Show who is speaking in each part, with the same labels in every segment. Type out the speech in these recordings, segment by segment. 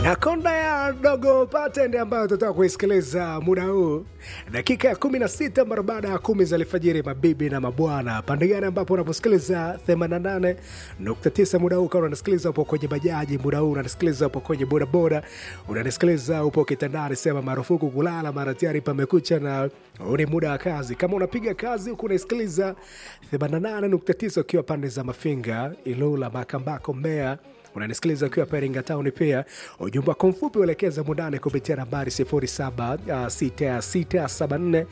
Speaker 1: na konda ya dogo patende ambayo tutaka kuisikiliza muda huu dakika ya 16 mara baada ya kumi za alfajiri mabibi na mabwana pande gani ambapo unaposikiliza 88.9 muda huu kama unasikiliza upo kwenye bajaji muda huu unanisikiliza upo kwenye bodaboda unanisikiliza upo kitandani sema marufuku kulala mara tayari pamekucha na huu ni muda wa kazi kama unapiga kazi huku unaisikiliza 88.9 ukiwa pande za mafinga ilula makambako mbea unanisikiliza ukiwa Peringa Town pia. Ujumbe wako mfupi uelekeza mundane kupitia nambari 076674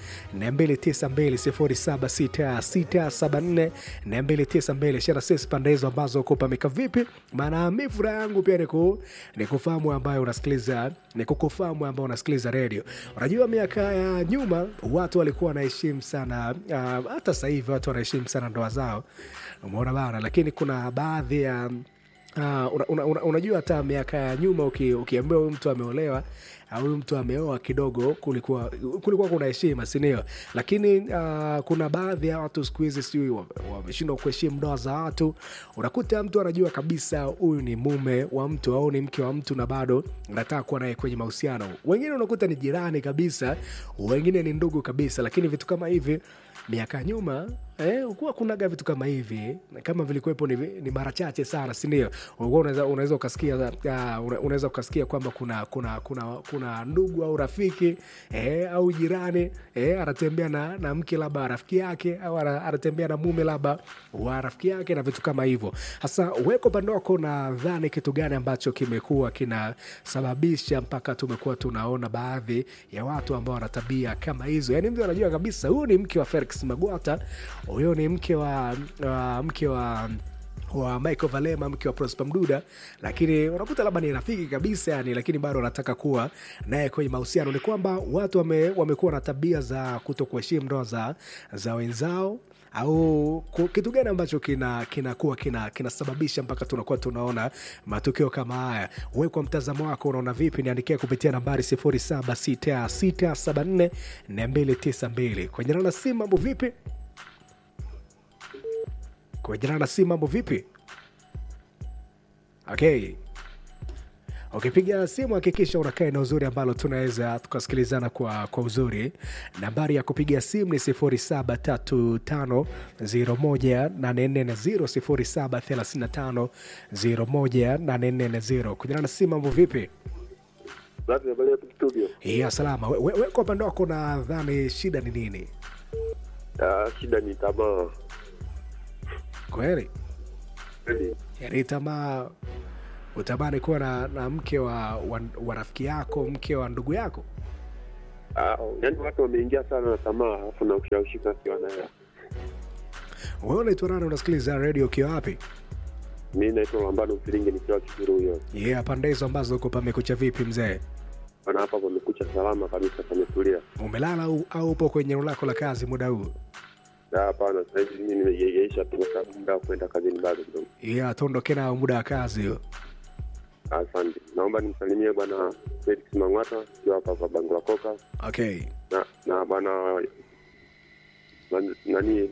Speaker 1: 292 076674 shara sisi pande hizo ambazo kupamika vipi, maana mi furaha yangu pia ni ku- ni kufahamu ambayo unasikiliza ni kukufahamu ambao unasikiliza redio. Unajua miaka ya nyuma watu walikuwa wanaheshimu sana uh, hata sasa hivi watu wanaheshimu sana ndoa zao, umeona bana, lakini kuna baadhi ya Uh, una, una, una, unajua hata miaka ya nyuma uki- ukiambiwa huyu mtu ameolewa au huyu mtu ameoa kidogo kulikuwa kulikuwa kuna heshima sindio lakini uh, kuna baadhi ya watu siku hizi sijui wa- wameshindwa kuheshimu ndoa za watu unakuta mtu anajua kabisa huyu ni mume wa mtu au ni mke wa mtu na bado nataka kuwa naye kwenye mahusiano wengine unakuta ni jirani kabisa wengine ni ndugu kabisa lakini vitu kama hivi miaka ya nyuma eh, kuwa kunaga vitu kama hivi na kama vilikuwepo ni, ni mara chache sana sindio unaweza unaweza ukasikia uh, una- unaweza ukasikia kwamba kuna kuna kuna kuna ndugu au rafiki eh, au jirani eh, anatembea na, na mke labda wa rafiki yake au ana- anatembea na mume labda wa rafiki yake na vitu kama hivyo hasa weko upande wako nadhani kitu gani ambacho kimekuwa kinasababisha mpaka tumekuwa tunaona baadhi ya watu ambao wana tabia kama hizo yaani mtu anajua kabisa huyu ni mke wa felix magwata huyo ni mke wa uh, mke wa wa Michael Valema mke wa Prosper Mduda, lakini unakuta labda ni rafiki kabisa yani, lakini bado wanataka kuwa naye kwenye mahusiano. Ni kwamba watu wame, wamekuwa na tabia za kuto kuheshimu ndoa za, za wenzao au ku- kitu gani ambacho kina kinakuwa kina kinasababisha mpaka tunakuwa tunaona matukio kama haya we kwa mtazamo wako unaona vipi niandikia kupitia nambari 0766744292 kwenye nana simu mambo vipi kwenye nana simu mambo vipi okay ukipiga simu hakikisha unakaa eneo uzuri ambalo tunaweza tukasikilizana kwa, kwa uzuri nambari ya kupiga simu ni 0735018440 0735018440 kujanana simu mambo vipi
Speaker 2: Safi, habari hapo studio.
Speaker 1: ya salama we, we, we kwa upande wako nadhani shida ni nini
Speaker 2: Ah, shida ni tamaa.
Speaker 1: kweli
Speaker 2: Kweli.
Speaker 1: yani tamaa utamani kuwa na, na mke wa, wa, wa rafiki yako mke wa ndugu yako
Speaker 2: Ah, yaani watu wameingia sana na tamaa alafu na kushawishika si wanaya.
Speaker 1: wewe unaitwa nani unasikiliza redio ukiwa wapi
Speaker 2: Mi naitwa Lambano Mfilinge nikiwa Kisiru huyo.
Speaker 1: yeah, pande hizo ambazo uko pamekucha vipi mzee
Speaker 2: Bana hapa pamekucha salama kabisa, pametulia.
Speaker 1: umelala au, au upo kwenye eneo lako la kazi muda huu
Speaker 2: Ah, Hapana, sasa hivi mimi nimejegesha tu kwa sababu muda wa kwenda kazini bado kidogo.
Speaker 1: yeah, tuondoke nao muda wa kazi huo
Speaker 2: Asante. Naomba nimsalimie bwana Felix Mang'ata akiwa hapa kwa Bango la Koka
Speaker 1: okay
Speaker 2: na na bwana na- nani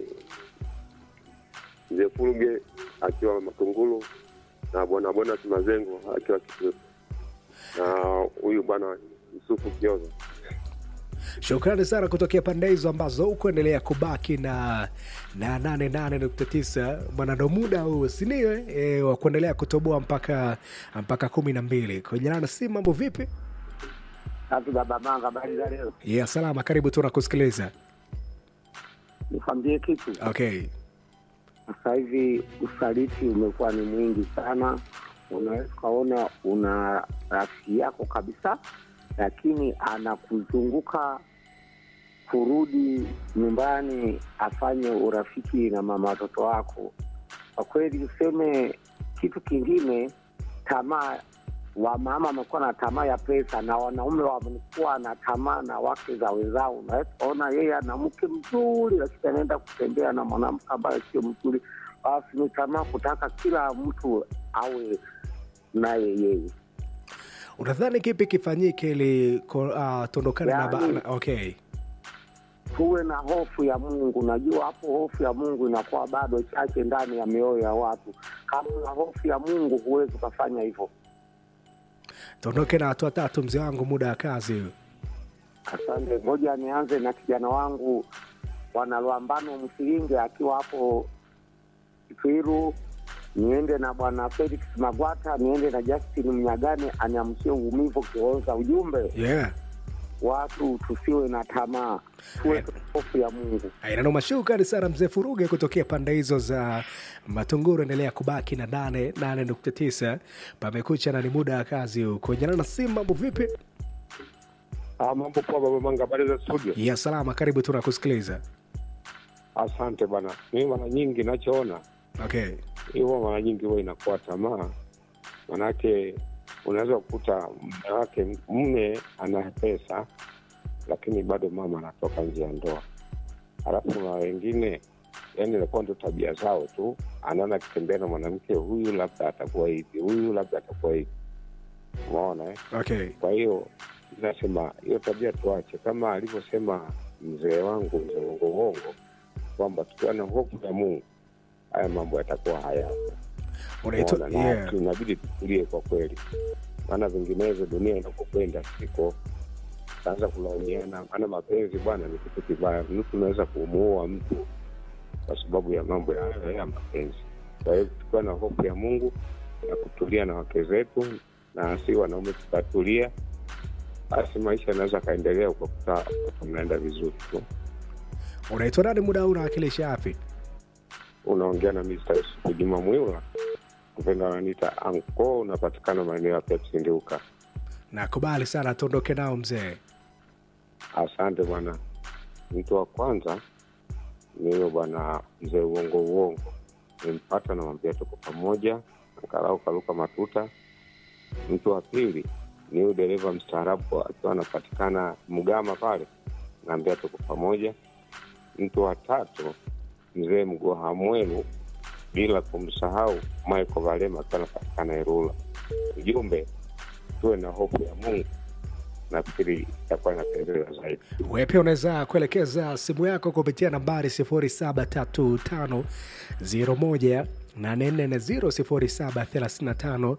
Speaker 2: mzee Fulge akiwa Matungulu na bwana Bonas Mazengo akiwa Kisiru na huyu bwana Yusufu Kioza.
Speaker 1: shukrani sana kutokea pande hizo ambazo hukuendelea kubaki na na 88.9 bwana ndo muda huu sinio e, wa kuendelea kutoboa mpaka mpaka kumi na mbili kwenye nana si mambo vipi
Speaker 3: Tatu baba manga, habari za leo?
Speaker 1: yeah, salama karibu tu nakusikiliza
Speaker 3: Nikwambie kitu,
Speaker 1: okay
Speaker 3: sasa hivi usaliti umekuwa ni mwingi sana. Unaweza ukaona una rafiki yako kabisa, lakini anakuzunguka kurudi nyumbani afanye urafiki na mama watoto wako. Kwa kweli, useme kitu kingine, tamaa wamama wamekuwa na tamaa ya pesa na wanaume wamekuwa na tamaa na wake za wenzao. Unaweza ona yeye ana mke mzuri, lakini anaenda kutembea na mwanamke ambaye sio mzuri, basi ni tamaa kutaka kila mtu awe naye yeye.
Speaker 1: unadhani kipi kifanyike ili ko- ah, tuondokane na, ba-
Speaker 3: Yaani-
Speaker 1: na okay
Speaker 3: tuwe na hofu ya Mungu. Najua hapo hofu ya Mungu inakuwa bado chache ndani ya mioyo ya watu. Kama una hofu ya Mungu, huwezi ukafanya hivyo.
Speaker 1: tuondoke na watu watatu mzee wangu muda wa kazi huu
Speaker 3: Asante. Ngoja nianze na kijana wangu bwana Lwambano Msilinge akiwa hapo Twiru, niende na bwana Felix Magwata, niende na Justin Mnyagane anyamshie uumivu kionza. Ujumbe
Speaker 1: yeah
Speaker 3: watu tusiwe na tamaa, tuwe na hofu ya Mungu.
Speaker 1: inanoma shukrani sana mzee furuge kutokea pande hizo za matunguru endelea kubaki na nane nane nukta tisa pamekucha na ni muda wa kazi huu kuenjana na simu mambo vipi
Speaker 2: Ah, mambo poa baba Manga, habari za studio?
Speaker 1: ya salama karibu tunakusikiliza
Speaker 2: Asante bana. Mimi mara nyingi nachoona
Speaker 1: okay
Speaker 2: hiyo, mara nyingi huwa inakuwa tamaa, manake unaweza kukuta mume wake mume ana pesa, lakini bado mama anatoka nje ya ndoa. Halafu na wengine yani inakuwa ndo tabia zao tu, anaona akitembea na mwanamke huyu, labda atakuwa hivi, huyu labda atakuwa hivi, umeona eh?
Speaker 1: okay
Speaker 2: Kwa hiyo nasema hiyo tabia tuache, kama alivyosema mzee wangu mzee Wongo kwamba tukiwa na hofu ya Mungu haya mambo yatakuwa hayapo.
Speaker 1: unaitwa
Speaker 2: Unaona, na
Speaker 1: yeah.
Speaker 2: tunabidi tukulie kwa kweli, maana vinginevyo dunia inapokwenda siko taanza kulaumiana, maana mapenzi bwana ni kitu kibaya. Mtu unaweza kumuua mtu kwa sababu ya mambo ya, ya mapenzi. Kwa hiyo tukiwa na hofu ya Mungu na kutulia na wake zetu, na si wanaume tukatulia, basi maisha yanaweza akaendelea ukakuta mnaenda vizuri tu.
Speaker 1: unaitwa nani muda huu unawakilisha wapi
Speaker 2: Unaongea na Mr. Yusufu Juma Mwila, kupenda wananiita anko, unapatikana maeneo ya Pepsi Ndiuka.
Speaker 1: nakubali sana tuondoke nao mzee
Speaker 2: Asante bwana. Mtu wa kwanza ni huyo bwana mzee uongo uongo, nimpata namwambia tuko pamoja, angalau karuka matuta. Mtu wa pili ni huyu dereva mstaarabu akiwa anapatikana Mgama pale, naambia tuko pamoja. Mtu wa tatu mzee Mgoha Mwelu, bila kumsahau Michael Valema akiwa anapatikana Irula. Ujumbe, tuwe na hofu ya Mungu, nafikiri itakuwa inapendeza zaidi.
Speaker 1: wewe pia unaweza kuelekeza simu yako kupitia nambari 073501 840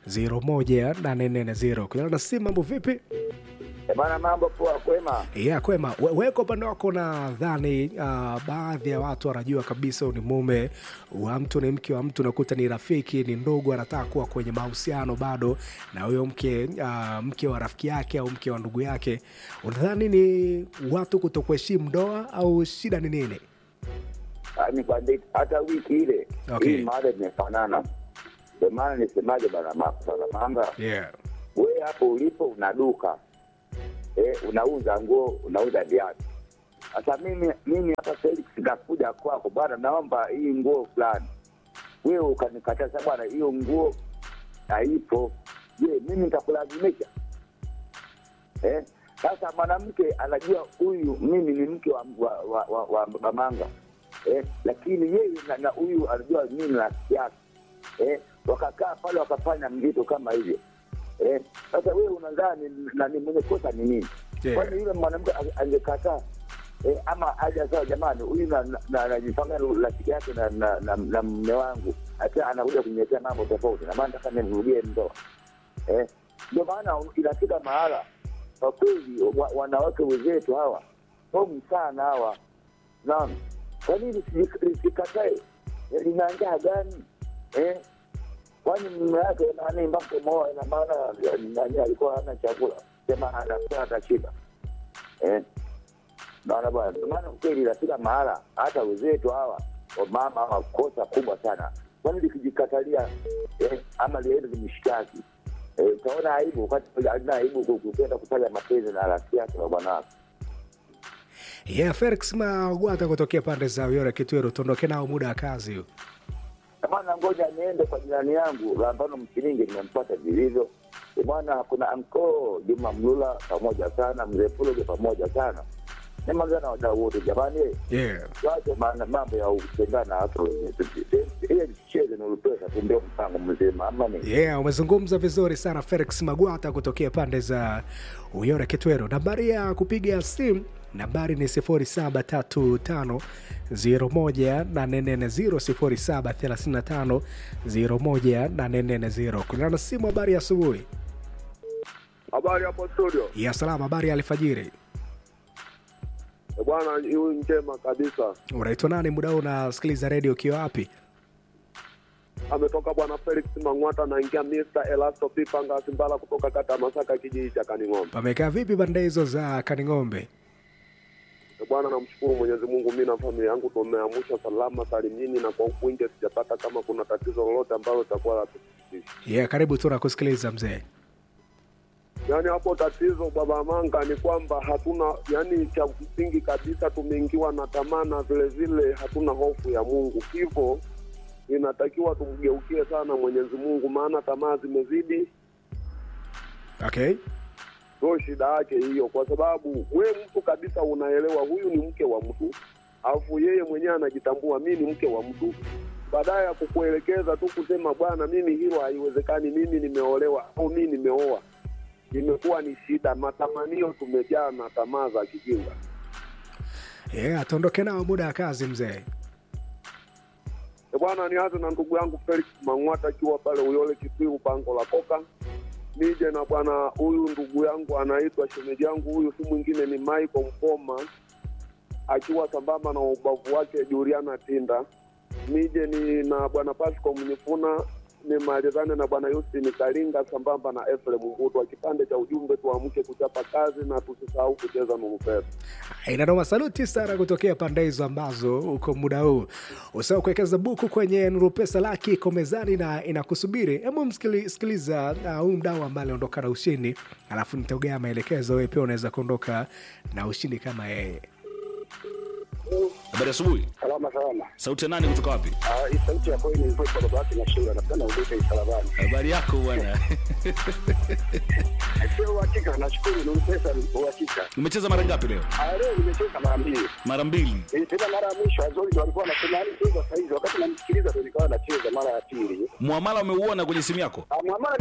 Speaker 1: 073501 kulingana na simu mambo vipi
Speaker 4: bana mambo poa kwema
Speaker 1: ya kwema We- weko upande wako nadhani uh, baadhi ya watu wanajua kabisa huyu ni mume wa mtu ni mke wa mtu nakuta ni rafiki ni ndugu anataka kuwa kwenye mahusiano bado na huyo mke uh, mke wa rafiki yake au mke wa ndugu yake unadhani ni watu kutokuheshimu ndoa au shida ni nini
Speaker 4: Ah, nikwambie hata wiki ile
Speaker 1: Okay.
Speaker 4: hii mada imefanana ndio maana nisemaje bana Ma- bana manga
Speaker 1: yeah.
Speaker 4: we hapo ulipo una duka eh, unauza nguo unauza viatu sasa mimi mimi hapa Felix nakuja kwako bwana naomba hii nguo fulani wewe ukanikataza bwana hiyo nguo haipo je mimi nitakulazimisha eh? Sasa mwanamke anajua huyu mimi ni mke wa, wa, wa, wa, wa mamanga eh? Lakini yeye na- na huyu anajua mimi ni rafiki yake eh? Wakakaa pale wakafanya mzito kama hivyo eh? Sasa wewe unadhani nani mwenye kosa ni nini?
Speaker 1: Yeah.
Speaker 4: Kwani yule mwanamke ange- angekataa eh, ama aja sawa, jamani, huyu na- na- na- anajifanya rafiki yake na na- na- na mme wangu, hata anakuja kuniletea mambo tofauti, na maana nataka nirudie ndoa eh, ndio maana inafika mahala kwa kweli wa, wanawake wenzetu hawa homu sana hawa naona kwa nini lisi- lisikatae Eh, lina njaa gani eh? kwani mume yake nani mpaka moa ina maana eh, nani alikuwa hana chakula sema anakuwa atashiba eh? naona bwana ndio maana kweli inafika mahala hata wenzetu hawa wamama hawa kosa kubwa sana kwani likijikatalia eh, ama liende limshtaki Eh, utaona aibu wakati alina aibu ku- kupenda kufanya mapenzi na rafiki yake na bwana wake.
Speaker 1: yeah, felix magwata kutokea pande za uyore kitwero tuondoke nao muda wa kazi huu
Speaker 4: Bwana, ngoja niende kwa jirani yangu Lambano Msilingi, nimempata vilivyo. Eh, Bwana, kuna anko Juma Mlula pamoja sana, mzee Puloge pamoja sana, nimaliza na wadau wote jamani, eh,
Speaker 1: yeah.
Speaker 4: tuache maana mambo ya kutengana na watu wenyewe. ile cheze na ulipesa tu ndio mpango mzima, ama ni
Speaker 1: yeah, umezungumza vizuri sana felix magwata kutokea pande za uyore kitwero nambari ya kupiga simu nambari ni 0735 01840 kulingana na simu habari ya asubuhi
Speaker 5: Habari hapo studio.
Speaker 1: ya salama habari ya alfajiri
Speaker 5: Eh, Bwana huyu njema kabisa.
Speaker 1: unaitwa nani muda huu unasikiliza redio ukiwa wapi
Speaker 5: Ametoka bwana Felix Mang'wata anaingia Mr. Elasto Pipanga Simbala kutoka kata ya Masaka kijiji cha Kaning'ombe.
Speaker 1: pamekaa vipi banda hizo za kaning'ombe
Speaker 5: Eh, Bwana namshukuru Mwenyezi Mungu mimi na familia yangu tumeamsha salama salimini na kwa huku nje sijapata kama kuna tatizo lolote ambalo litakuwa la kusikitisha.
Speaker 1: yeah, karibu tu nakusikiliza mzee
Speaker 5: Yaani hapo tatizo baba Manga ni kwamba hatuna yani, cha msingi kabisa tumeingiwa na tamaa na vile vile hatuna hofu ya Mungu, hivyo inatakiwa tumgeukie sana Mwenyezi Mungu, maana tamaa zimezidi.
Speaker 1: okay
Speaker 5: Ndio shida yake hiyo, kwa sababu we mtu kabisa unaelewa huyu ni mke wa mtu, alafu yeye mwenyewe anajitambua mi ni mke wa mtu, baadaye ya kukuelekeza tu kusema bwana, mimi hilo haiwezekani, mimi nimeolewa au mi nimeoa, imekuwa ni shida. Matamanio tumejaa na tamaa za kijinga.
Speaker 1: yeah, tuondoke nao muda wa kazi mzee
Speaker 5: E bwana, nianze na ndugu yangu Felix Mang'wata akiwa pale Uyole Kitwiru pango la Koka. Nije na bwana huyu ndugu yangu anaitwa shemeji yangu, huyu si mwingine ni Michael Mpoma akiwa sambamba na ubavu wake Juliana Tinda. Nije ni na bwana Pasco Mnyifuna nimalizane na bwana Yustin Kalinga sambamba na Efrem Mbuto. Kipande cha ujumbe, tuamke kuchapa kazi na tusisahau kucheza nuru pesa.
Speaker 1: inanoma saluti sana kutokea pande hizo ambazo uko muda huu usahau kuwekeza buku kwenye nuru pesa laki iko mezani na inakusubiri hebu msikiliza uh, huyu mdau ambaye aliondoka na ushindi alafu nitaugea maelekezo wewe pia unaweza kuondoka na ushindi kama yeye
Speaker 6: Habari asubuhi.
Speaker 3: Salama salama.
Speaker 6: Sauti ya nani kutoka wapi?
Speaker 3: Ah, hii sauti ya kweli ilikuwa kwa baba yake na shinda napenda udete isalabani.
Speaker 6: Habari yako bwana.
Speaker 3: Sio uhakika, nashukuru ni pesa ni uhakika.
Speaker 6: Umecheza mara ngapi leo?
Speaker 3: Ah, leo nimecheza mara mbili.
Speaker 6: Mara mbili.
Speaker 3: Eh, tena mara ya mwisho Azori ndo alikuwa anasema yani cheza saa hizi, wakati namsikiliza ndo nikawa nacheza mara ya pili.
Speaker 6: Muamala umeuona kwenye simu yako?
Speaker 3: Ah, Mwamala